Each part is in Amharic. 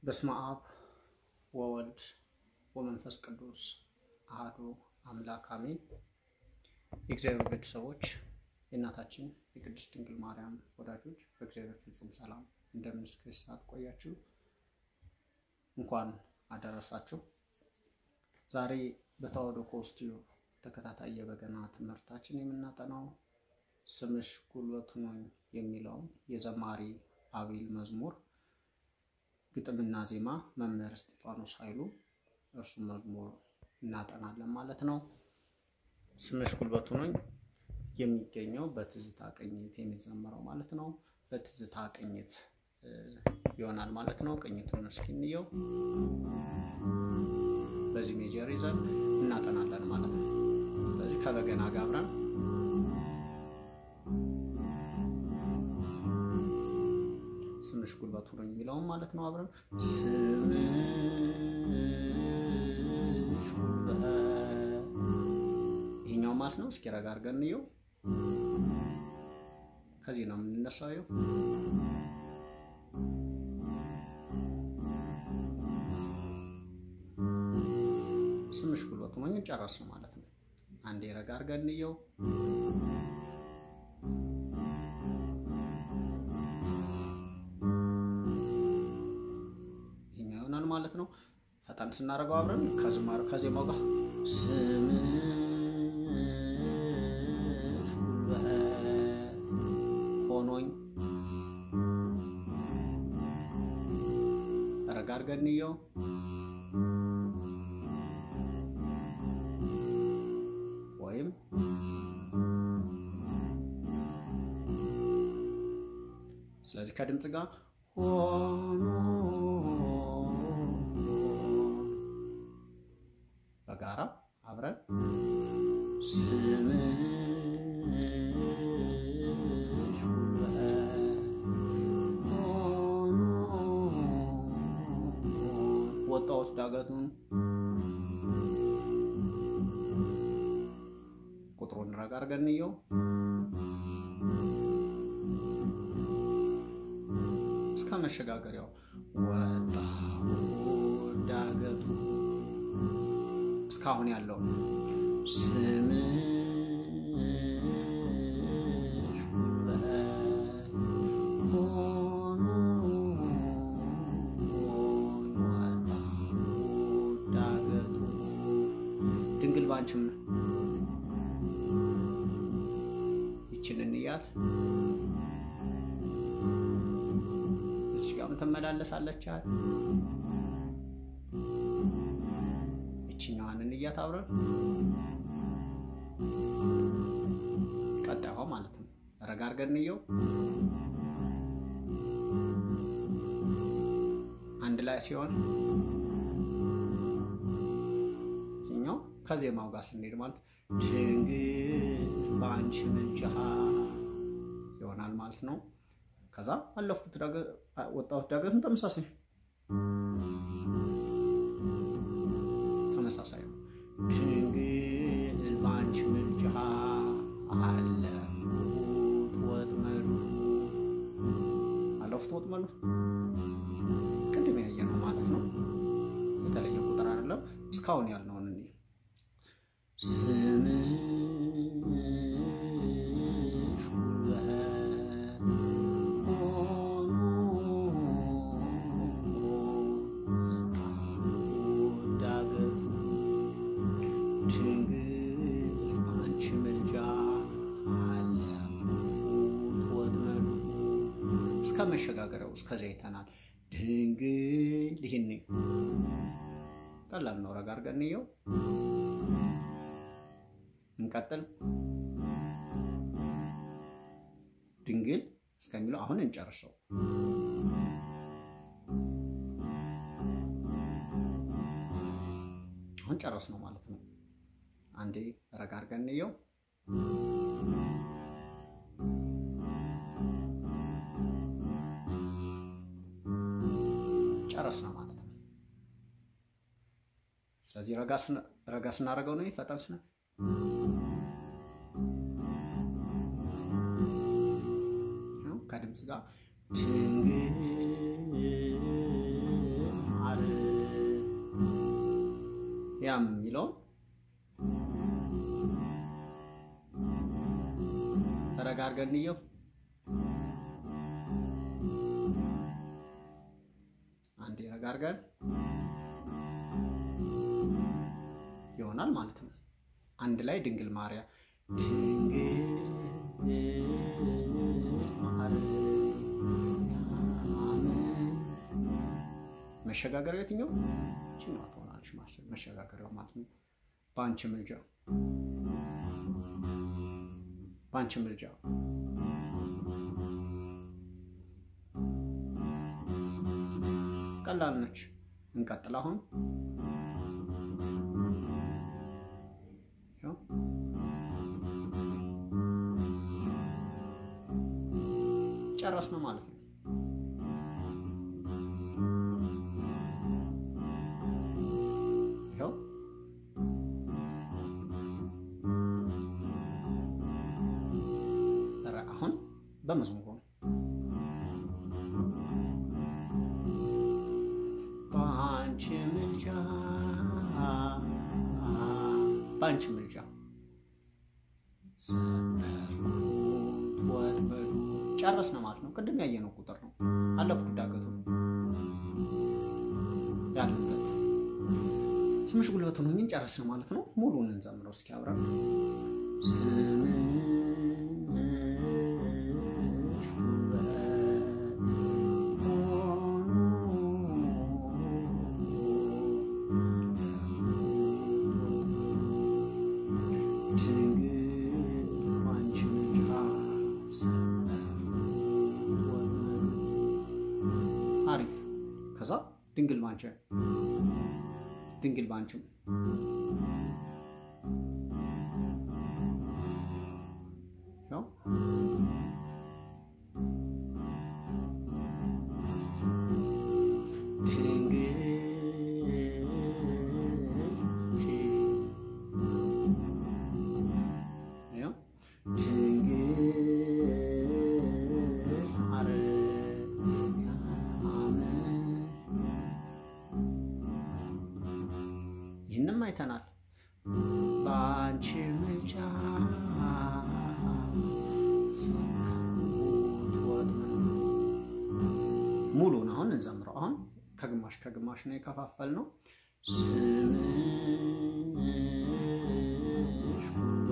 በስመ አብ ወወልድ ወመንፈስ ቅዱስ አሐዱ አምላክ አሜን። የእግዚአብሔር ቤተሰቦች የእናታችን የቅድስት ድንግል ማርያም ወዳጆች በእግዚአብሔር ፍጹም ሰላም እንደምን እስከ ሰዓት ቆያችሁ? እንኳን አደረሳችሁ። ዛሬ በተዋሕዶ ኮስቲዩ ተከታታይ የበገና ትምህርታችን የምናጠናው ስምሽ ጉልበቱ ነኝ የሚለውን የዘማሪ አቤል መዝሙር ግጥምና ዜማ መምህር እስጢፋኖስ ኃይሉ እርሱ መዝሙር እናጠናለን ማለት ነው። ስምሽ ጉልበቱ ነኝ የሚገኘው በትዝታ ቅኝት የሚዘመረው ማለት ነው። በትዝታ ቅኝት ይሆናል ማለት ነው። ቅኝቱን እስኪ እንየው። በዚህ ሜጀር ይዘን እናጠናለን ማለት ነው። ስለዚህ ከበገና ጋር አብረን ስምሽ ጉልበቱ ነው የሚለውም ማለት ነው። አብረን ስምሽ ጉልበት ይሄኛው ማለት ነው። እስኪ ረጋ አድርገን እንየው። ከዚህ ነው የምንነሳው። ይኸው ስምሽ ጉልበቱ ነው ጨረስን ማለት ነው። አንዴ ረጋ አድርገን እንየው። ማለት ነው። ፈጠን ስናደርገው አብረን ከዝማሬው ከዜማው ጋር ስምሽ ጉልበት ሆኖኝ ረጋ አድርገን እንየው። ወይም ስለዚህ ከድምፅ ጋር ሆኖ በጋራ አብረን ስምሽ ጉልበት ሆኖ ወጣሁት ዳገቱን ቁጥሩን ረጋ አድርገን እንየው። እስከ መሸጋገሪያው ወጣሁት ዳገቱ እስካሁን ያለው ስምሽ ጉልበት ሆኖ ወጣሁት ዳገቱ ድንግል ባንቺም ይችን እንያት እዚህ ጋርም ትመላለሳለቻት ይችኛዋን እንያት አብረን ቀጣይዋ ማለት ነው። ረጋ አድርገን እንየው። አንድ ላይ ሲሆን ይኛው ከዜማው ጋር ስንሄድ ማለት ድንግል በአንቺ ምልጃ ይሆናል ማለት ነው። ከዛ አለፍኩት ወጣሁት ዳገቱን ተመሳሳይ ተመሳሳይ ነው። ድንግል በአንቺ ምልጃ አለፍኩት ወጥመዱ አለፍኩት ወጥመዱ ቅድም ያየ ነው ማለት ነው። የተለየ ቁጥር አይደለም። እስካሁን ያልነውን እኔ ስምሽ ጉልበት ሆኖ ዳገቱ ድንግል አንቺ ምልጃ አለፍኩት ወጥመዱ እስከ መሸጋገሪያው እስከዚያ አይተናል። ድንግል ይህን ቀላል ነው። ረጋ አድርገን እንየው። እንቀጥል። ድንግል እስከሚለው አሁን እንጨርሰው። አሁን ጨረስ ነው ማለት ነው። አንዴ ረጋ አድርገን እንየው። ጨረስ ነው ማለት ነው። ስለዚህ ረጋ ስናደርገው ነው ፈጠን ስነ ከድምፅ ጋር ድንግል ያም የሚለውን ተረጋርገን እንየው። አንዴ ረጋርገን ይሆናል ማለት ነው። አንድ ላይ ድንግል ማርያም መሸጋገሪያው የትኛው ችኛዋ ትሆናለች? መሸጋገሪያው ማለት ነው። በአንቺ ምልጃ በአንቺ ምልጃ ቀላል ነች። እንቀጥል አሁን ጨረስን ማለት ነው። ይኸው አሁን በመዝሙሩ ነው። በአንቺ ምልጃ በአንቺ ምልጃ ወጥመዱ ጨረስን ማለት ነው። ቅድም ያየነው ቁጥር ነው። አለፍኩ ዳገቱ ያለበት ስምሽ ጉልበቱን ሆኝን ጨረስን ማለት ነው። ሙሉን እንዘምረው እስኪ አብረን አሪፍ። ከዛ ድንግል ባንቺ ድንግል ባንቺም ያው ይህንም አይተናል። በአንቺ ምልጃ ሙሉን አሁን እንዘምረው። አሁን ከግማሽ ከግማሽ ነው የከፋፈል ነው። ስምሽ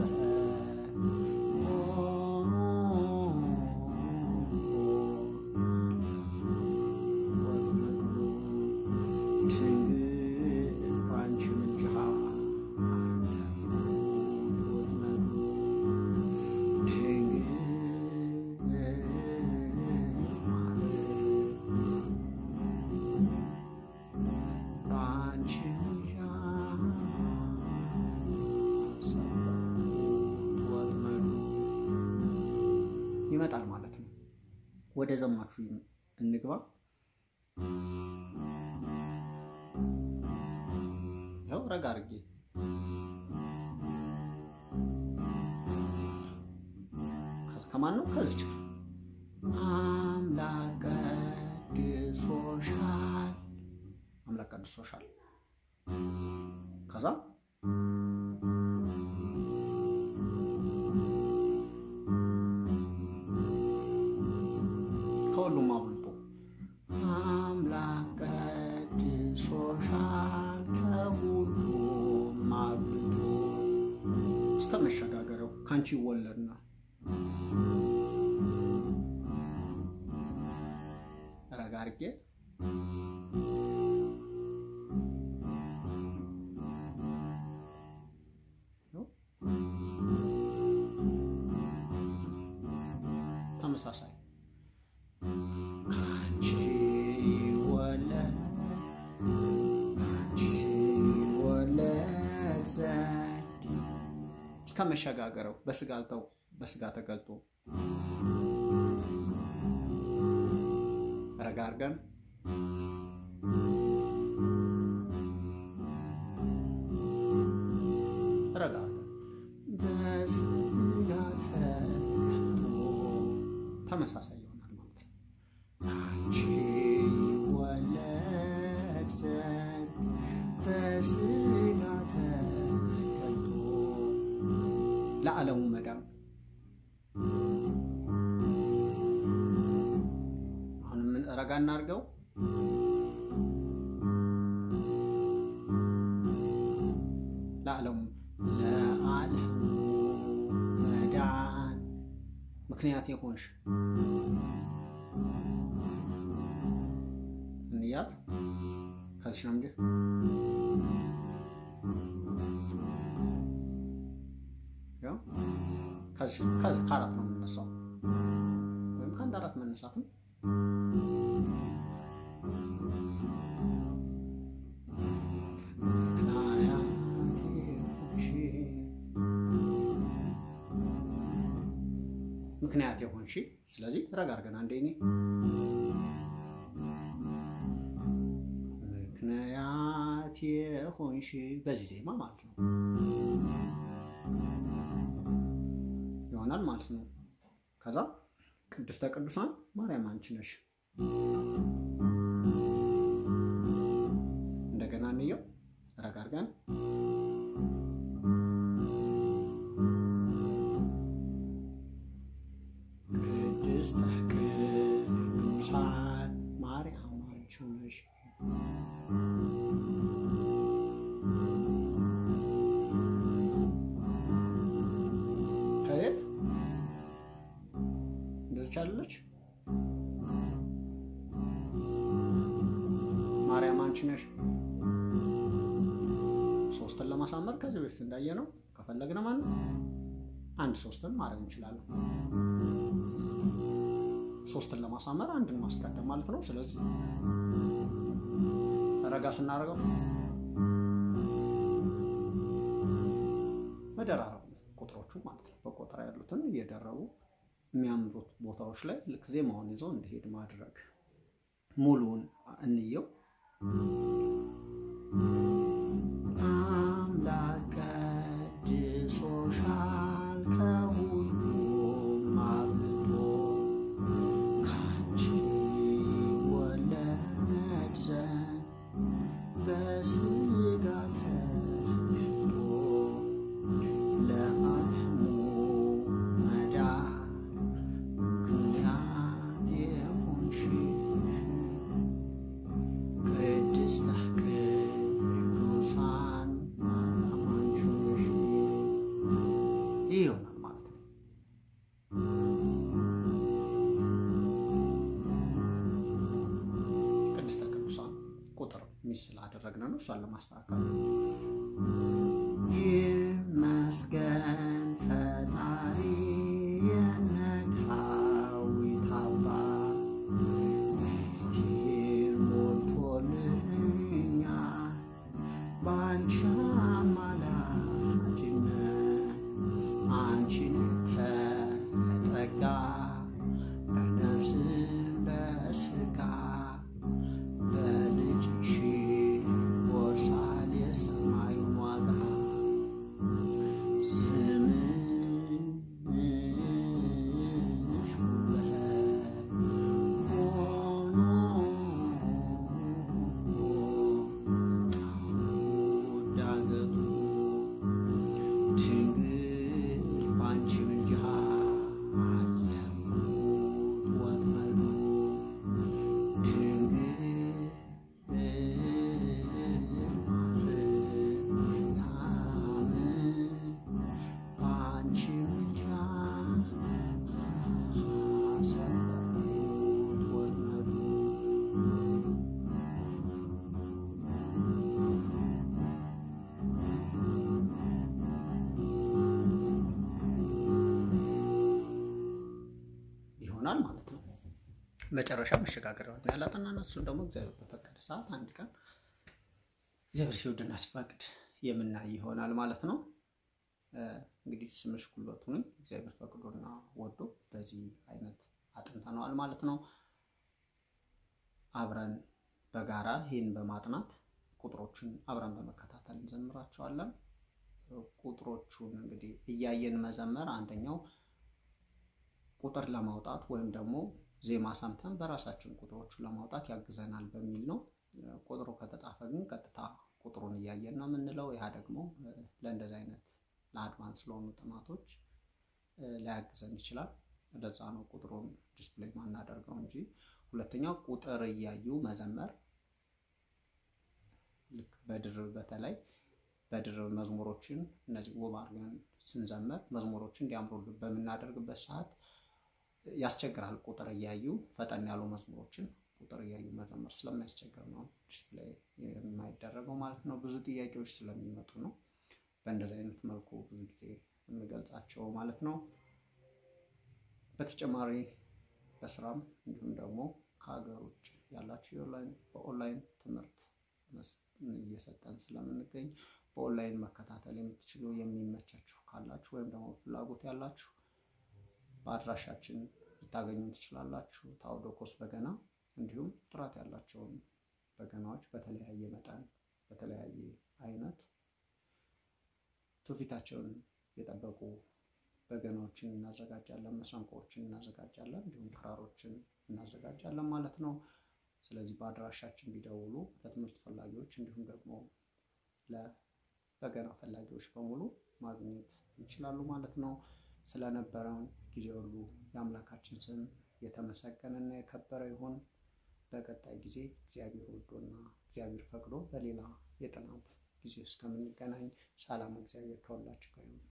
ይመጣል ማለት ነው። ወደ ዘማቹ እንግባ። ያው ረጋ አድርጌ ከማን ነው? ከዚች አምላክ ቀድሶሻል፣ አምላክ ቀድሶሻል። ከዛ ከሁሉም አብልጦ አምላክ ቀድሶሻል ከሁሉም አብልጦ እስከ መሸጋገሪያው ከአንቺ ይወለድና ረጋ አድርጌ ተመሳሳይ ካንቺ ይወለድ ካንቺ ይወለድ ዘንድ እስከ መሸጋገረው በስጋ አልተው በስጋ ተገልጦ ረጋ አድርገን ረጋ አድርገን በስጋ ተገልጦ ተመሳሳይ ይሆናል ማለት ነው። ካንቺ ይወለድ ዘንድ በስጋ ለዓለሙ መዳን አሁን ምን ረጋ እናድርገው። ለዓለሙ ለዓለሙ መዳን ምክንያት የሆንሽ እንያት ከዚህ ነው እንጂ ከአራት ነው የምነሳው ወይም ከአንድ አራት መነሳትም ምክንያት የሆንሽ ስለዚህ ረጋ አድርገን አንዴ እኔ ምክንያት የሆንሽ በዚህ ዜማ ማለት ነው ይሆናል ማለት ነው። ከዛ ቅድስተ ቅዱሳን ማርያም አንቺ ነሽ። እንደገና እንየው ረጋ አድርገን ቅድስተ ቅዱሳን ማርያም አንቺ ነሽ። ከየት እንደዚህ ቻለች ማርያም አንቺ ነሽ። ሶስትን ለማሳመር ከዚህ በፊት እንዳየ ነው ከፈለግን ማለት አንድ ሶስትን ማድረግ እንችላለን። ሶስትን ለማሳመር አንድን ማስቀደም ማለት ነው። ስለዚህ ረጋ ስናደርገው መደራረቡ ቁጥሮቹ ማለት ነው። በቆጠራ ያሉትን እየደረቡ የሚያምሩት ቦታዎች ላይ ልክ ዜማውን ይዞ እንዲሄድ ማድረግ። ሙሉውን እንየው። አምላክ ቀድሶሻል ከሁሉም አብልጦ ካንቺ ወለድ ዘንድ በስጋ ተገልጦ ለዓለሙ መዳን ምክንያት የሆንሽ ቅድስተ ቅዱሳን ማርያም አንቺ ነሽ። ይህ ይሆናል ማለት ነው። ቅድስተ ቅዱሳን ቁጥር ሚስ ስላደረግን ነው። እሷን ለማስተካከል ይመስገን ፈጣሪ የነዳዊት አባት ቤቴን ሞልቶልኛል በአንቺ አማላጅነት አንቺን ተጠጋ በነፍስ በስጋ በልጅሽ ወርሳል የሰማዩን ዋጋ ስምሽ ውበት ሆኖ ዳገቱ ድንግል ባንቺ ምልጃ አለፉት ወጥመዱ ይሆናል ማለት ነው። መጨረሻ መሸጋገሪያውን ያላጠናን እሱን ደግሞ እግዚአብሔር በፈቀደ ሰዓት አንድ ቀን እግዚአብሔር ሲወድና ሲፈቅድ የምናይ ይሆናል ማለት ነው። እንግዲህ ስምሽ ጉልበቱ ነኝ እግዚአብሔር ፈቅዶና ወዶ በዚህ አይነት አጥንተነዋል ማለት ነው። አብረን በጋራ ይህን በማጥናት ቁጥሮችን አብረን በመከታተል እንዘምራቸዋለን። ቁጥሮቹን እንግዲህ እያየን መዘመር አንደኛው ቁጥር ለማውጣት ወይም ደግሞ ዜማ ሰምተን በራሳችን ቁጥሮቹን ለማውጣት ያግዘናል በሚል ነው። ቁጥሩ ከተጻፈ ግን ቀጥታ ቁጥሩን እያየን ነው የምንለው። ያ ደግሞ ለእንደዚህ አይነት ለአድቫንስ ለሆኑ ጥናቶች ሊያግዘን ይችላል። ለዛ ነው ቁጥሩን ዲስፕሌይ ማናደርገው እንጂ። ሁለተኛው ቁጥር እያዩ መዘመር ልክ በድርብ በተለይ በድርብ መዝሙሮችን እነዚህ ውብ አድርገን ስንዘምር መዝሙሮችን እንዲያምሩልን በምናደርግበት ሰዓት ያስቸግራል። ቁጥር እያዩ ፈጠን ያሉ መዝሙሮችን ቁጥር እያዩ መዘመር ስለሚያስቸግር ነው ዲስፕሌይ የማይደረገው ማለት ነው። ብዙ ጥያቄዎች ስለሚመጡ ነው በእንደዚህ አይነት መልኩ ብዙ ጊዜ የምገልጻቸው ማለት ነው። በተጨማሪ በስራም እንዲሁም ደግሞ ከሀገር ውጭ ያላችሁ በኦንላይን ትምህርት እየሰጠን ስለምንገኝ በኦንላይን መከታተል የምትችሉ የሚመቻችሁ ካላችሁ ወይም ደግሞ ፍላጎት ያላችሁ በአድራሻችን ልታገኙ ትችላላችሁ። ታኦዶኮስ በገና እንዲሁም ጥራት ያላቸውን በገናዎች በተለያየ መጠን በተለያየ አይነት ትውፊታቸውን የጠበቁ በገናዎችን እናዘጋጃለን፣ መሰንቆዎችን እናዘጋጃለን፣ እንዲሁም ክራሮችን እናዘጋጃለን ማለት ነው። ስለዚህ በአድራሻችን ቢደውሉ ለትምህርት ፈላጊዎች እንዲሁም ደግሞ ለበገና ፈላጊዎች በሙሉ ማግኘት ይችላሉ ማለት ነው። ስለነበረን ጊዜ ሁሉ የአምላካችን ስም የተመሰገነና የከበረ ይሁን። በቀጣይ ጊዜ እግዚአብሔር ወዶና እግዚአብሔር ፈቅዶ በሌላ የጥናት ጊዜ እስከምንገናኝ ሰላም እግዚአብሔር ከሁላችሁ ጋር ይሁን።